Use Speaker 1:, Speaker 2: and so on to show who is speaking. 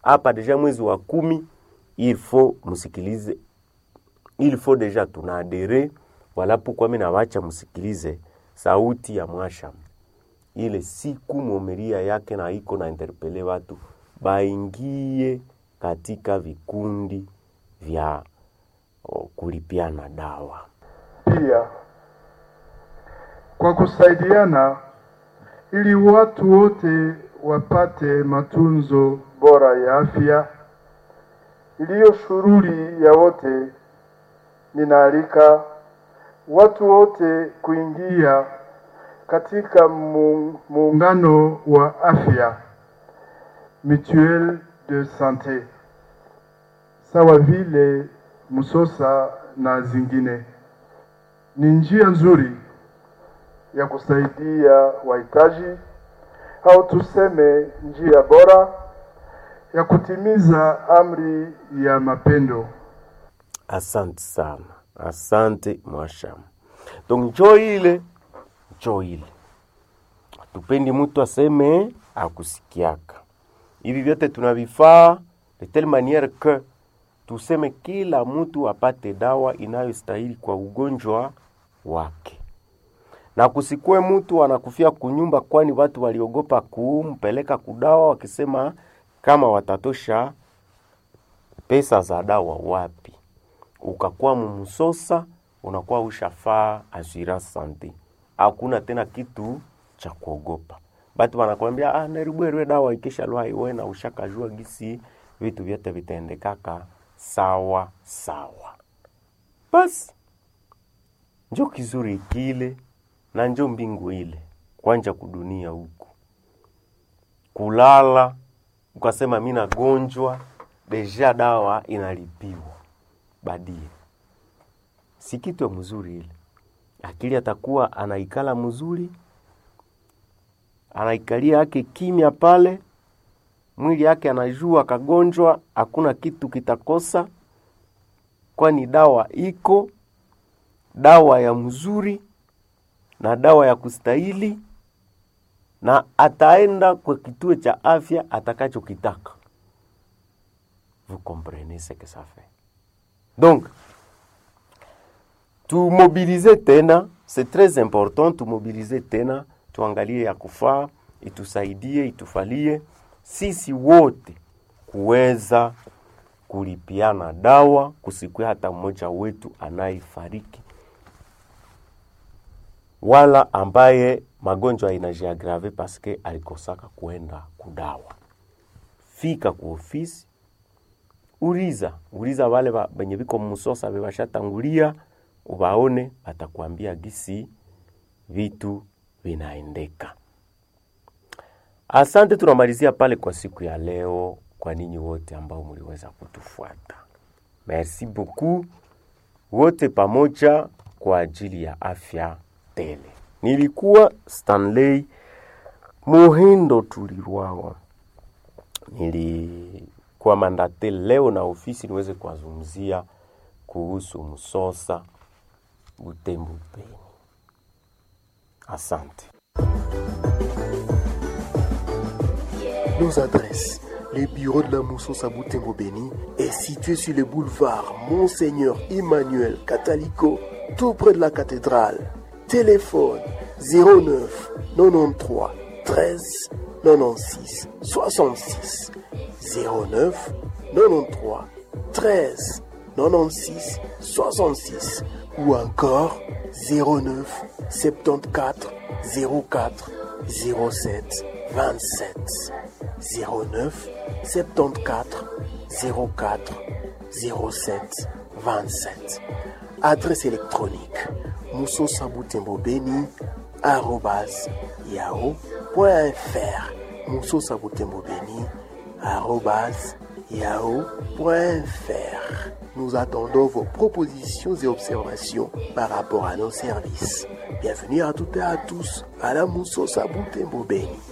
Speaker 1: hapa deja mwezi wa kumi il faut msikilize il faut deja tunaadere wala pourquoi mimi nawacha msikilize sauti ya mwasham ile siku momeria yake na iko na interpele watu baingie katika vikundi vya o, kulipiana dawa
Speaker 2: pia kwa kusaidiana ili watu wote wapate matunzo bora ya afya iliyo shughuli ya wote. Ninaalika watu wote kuingia katika mu- muungano wa afya mutuelle de sante sawa vile Musosa na zingine. Ni njia nzuri ya kusaidia wahitaji au tuseme njia bora ya kutimiza amri ya mapendo.
Speaker 1: asante sana asante mwasham donc njo ile njo ile tupendi mtu aseme akusikiaka hivi vyote tunavifaa de telle maniere que tuseme kila mtu apate dawa inayostahili kwa ugonjwa wake na kusikue mtu anakufia kunyumba, kwani watu waliogopa kumpeleka kudawa, wakisema kama watatosha pesa za dawa wapi. Ukakuwa mumsosa, unakuwa ushafaa assurance sante, hakuna tena kitu cha kuogopa. Batu wanakwambia ah, neribwerwe dawa ikisha lwa iwe na ushakajua gisi vitu vyote vitaendekaka sawa sawa. Basi njo kizuri kile na njo mbingu ile kwanja kudunia huku kulala ukasema mi nagonjwa deja dawa inalipiwa badie si kitu ya mzuri ile akili atakuwa anaikala mzuri anaikalia yake kimya pale mwili yake anajua kagonjwa hakuna kitu kitakosa kwani dawa iko dawa ya mzuri na dawa ya kustahili na ataenda kwa kituo cha afya atakachokitaka. Vous comprenez ce que ça fait. Donc, tumobilize tena, c'est très important, tumobilize tena, tuangalie ya kufaa, itusaidie, itufalie sisi wote kuweza kulipiana dawa, kusikwe hata mmoja wetu anayefariki wala ambaye magonjwa inajiagrave paske alikosaka kuenda kudawa. Fika ku ofisi, uliza uliza wale ba- benye biko musosa bebashatangulia, ubaone, batakwambia gisi vitu vinaendeka. Asante, tunamalizia pale kwa siku ya leo, kwa ninyi wote ambao mliweza kutufuata. Merci beaucoup wote pamoja kwa ajili ya afya tele. Nilikuwa Stanley Muhindo Tulirwawa, nilikuwa mandate leo na ofisi niweze kuwazungumzia kuhusu msosa Butembo Beni. Asante.
Speaker 3: Nos adresses. Les bureaux de la Mousson Saboutembo Béni est situé sur le boulevard Monseigneur Emmanuel Catalico, tout près de la cathédrale. Téléphone 09 93 13 96 66 09 93 13 96 66 ou encore 09 74 04 07 27 09 74 04 07 27 Adresse électronique moussosabutembobeni arrobas yahoo.fr moussosabutembobeni arrobas yahoo.fr Nous attendons vos propositions et observations par rapport à nos services. Bienvenue à toutes et à tous à la Mousso Saboutembo Beni.